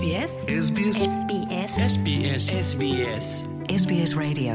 SBS SBS SBS SBS SBS SBS Radio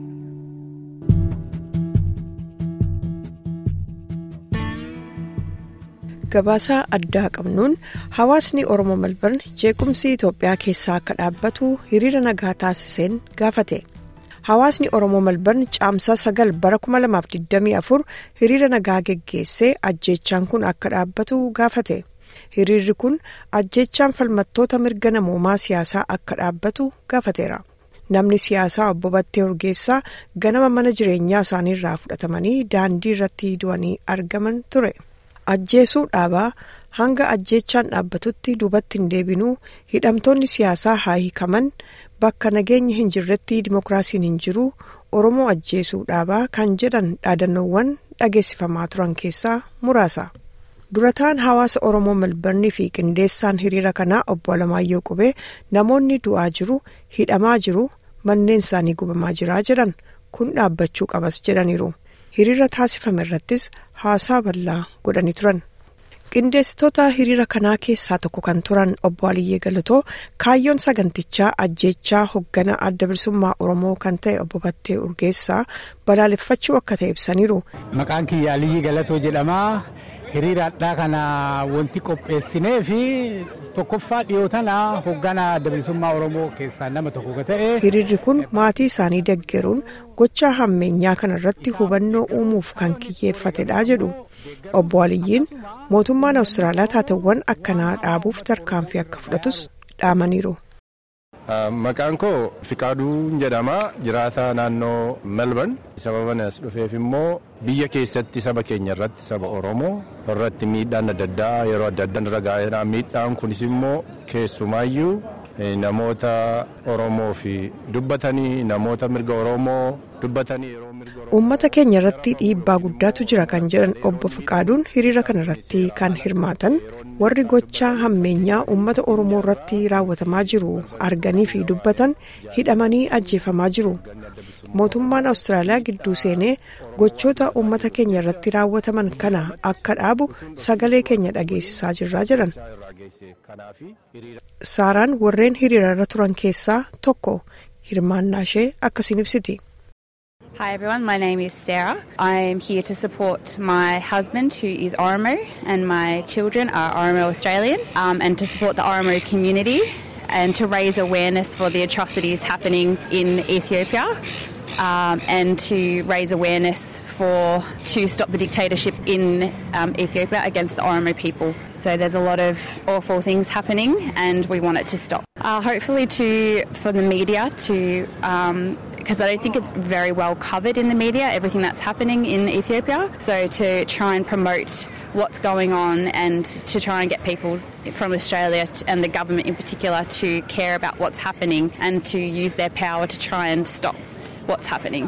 Gabaasaa addaa qabnuun hawaasni Oromoo Malbarn jeequmsi Itoophiyaa keessaa akka dhaabbatu hiriira nagaa taasiseen gaafate. Hawaasni Oromoo Malbarn caamsaa sagal bara 2024 hiriira nagaa geggeessee ajjeechaan kun akka dhaabbatu gaafate. Hiriirri kun ajjeechaan falmattoota mirga namoomaa siyaasaa akka dhaabbatu gaafateera. Namni siyaasaa obbo Battee Urgeessaa ganama mana jireenyaa isaaniirraa fudhatamanii daandii irratti du'anii argaman ture. Ajjeesuu dhaabaa hanga ajjeechaan dhaabbatutti duubatti hin deebinuu hidhamtoonni siyaasaa haa hiikaman bakka nageenya hin jirretti dimokiraasiin hin jiru Oromoo ajjeesuu dhaabaa kan jedhan dhaadannoowwan dhageessifamaa turan keessaa muraasa. Durataan hawaasa Oromoo Malbarnii fi qindeessaan hiriira kanaa obbo Alamaayyoo Qubee namoonni du'aa jiru hidhamaa jiru manneen isaanii gubamaa jiraa jedhan kun dhaabbachuu qabas jedhaniiru. Hiriira taasifame irrattis haasaa bal'aa godhanii turan. Qindeessitoota hiriira kanaa keessaa tokko kan turan obbo Aliyyee Galatoo kaayyoon sagantichaa ajjeechaa hoggana adda bilisummaa Oromoo kan ta'e obbo Battee Urgeessaa balaaleffachuu akka ta'e ibsaniiru. Maqaan kiyya Aliyyii Galatoo jedhama. Hiriira addaa kana wanti qopheessinee fi tokkoffaa dhiyoo tana hoggana adda bilisummaa Oromoo keessaa nama tokko ka ta'e. Hiriirri kun maatii isaanii deggeruun gochaa hammeenyaa kana irratti hubannoo uumuuf kan kiyyeeffatedha jedhu. Obbo Aliyyiin mootummaan Awustiraaliyaa taateewwan akkanaa dhaabuuf tarkaanfii akka fudhatus dhaamaniiru. Maqaan koo Fiqaaduu jedhama jiraata naannoo Melbourne sababa as dhufeef immoo biyya keessatti saba keenya irratti saba Oromoo irratti miidhaan adda addaa yeroo adda addaan irra gaa'eera miidhaan kunis immoo keessumaayyuu namoota Oromoo fi dubbatanii namoota mirga Oromoo dubbatanii yeroo mirga Oromoo. Uummata keenya irratti dhiibbaa guddaatu jira kan jedhan obbo Fiqaaduun hiriira kana irratti kan hirmaatan warri gochaa hammeenyaa uummata Oromoo irratti raawwatamaa jiru arganii fi dubbatan hidhamanii ajjeefamaa jiru. Mootummaan Awustiraaliyaa gidduu seenee gochoota uummata keenya irratti raawwataman kana akka dhaabu sagalee keenya dhageessisaa jirraa jedhan. Saaraan warreen hiriira irra turan keessaa tokko hirmaannaa ishee akkasiin ibsiti. Hi everyone, my name is Sarah. I am here to support my husband who is Oromo and my children are Oromo Australian um, and to support the Oromo community and to raise awareness for the atrocities happening in Ethiopia. Um, and to raise awareness for to stop the dictatorship in um, Ethiopia against the Oromo people. So there's a lot of awful things happening, and we want it to stop. Uh, hopefully, to for the media to. because I don't think it's very well covered in the media, everything that's happening in Ethiopia. So, to try and promote what's going on and to try and get people from Australia and the government in particular to care about what's happening and to use their power to try and stop what's happening.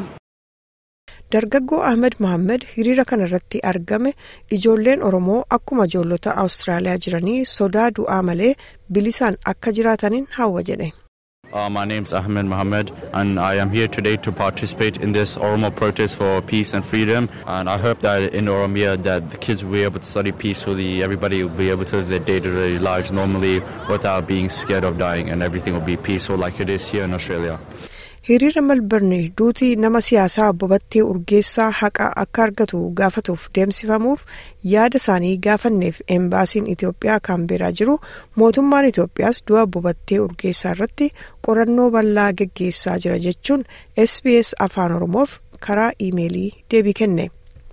Dargaggoo Ahmed Mohammed hiriira kana irratti argame ijoolleen Oromoo akkuma ijoollota Awustiraaliyaa jiranii sodaa du'aa malee bilisaan akka jiraataniin hawwa jedhe. Uh, my name's Ahmed Mohammed, and I am here today to participate in this Oromo protest for peace and freedom. And I hope that in Oromia, that the kids will be able to study peacefully. Everybody will be able to live their day-to-day lives normally without being scared of dying, and everything will be peaceful like it is here in Australia. hiriira malbarni duutii nama siyaasaa obbo Battee Urgeessaa haqa akka argatu gaafatuuf deemsifamuuf yaada isaanii gaafanneef embaasiin Itoophiyaa kaambeeraa jiru mootummaan Itoophiyaas du'a obbo Battee Urgeessaa irratti qorannoo bal'aa geggeessaa jira jechuun SBS afaan Oromoof karaa iimeelii deebii kenne.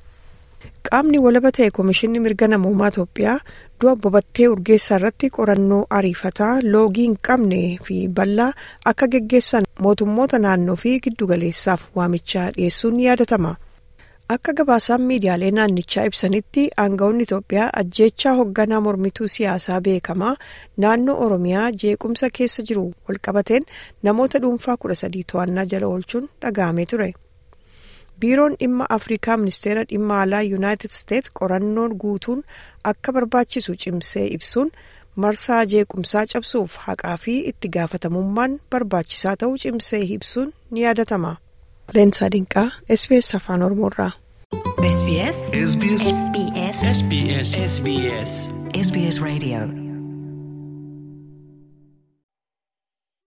Qaamni walaba ta'e Komishinni Mirga Namoomaa Itoophiyaa du'a obbo Battee Urgeessaa irratti qorannoo ariifataa loogii hin qabne fi bal'aa akka geggeessan mootummoota naannoo fi giddugaleessaaf waamichaa dhiyeessuun yaadatama. Akka gabaasaan miidiyaalee naannichaa ibsanitti aangawoonni Itoophiyaa ajjeechaa hoogganaa mormituu siyaasaa beekamaa naannoo Oromiyaa jeequmsa keessa jiru walqabateen namoota dhuunfaa kudha sadii to'annaa jala oolchuun dhaga'amee ture. biiroon dhimma afrikaa ministeera dhimma alaa yuunaayitid isteets qorannoon guutuun akka barbaachisu cimsee ibsuun marsaa jeequmsaa cabsuuf haqaa fi itti gaafatamummaan barbaachisaa ta'uu cimsee ibsuun ni yaadatama. leensaa dinqaa sbs afaan oromoorraa. SBS SBS SBS SBS SBS SBS Radio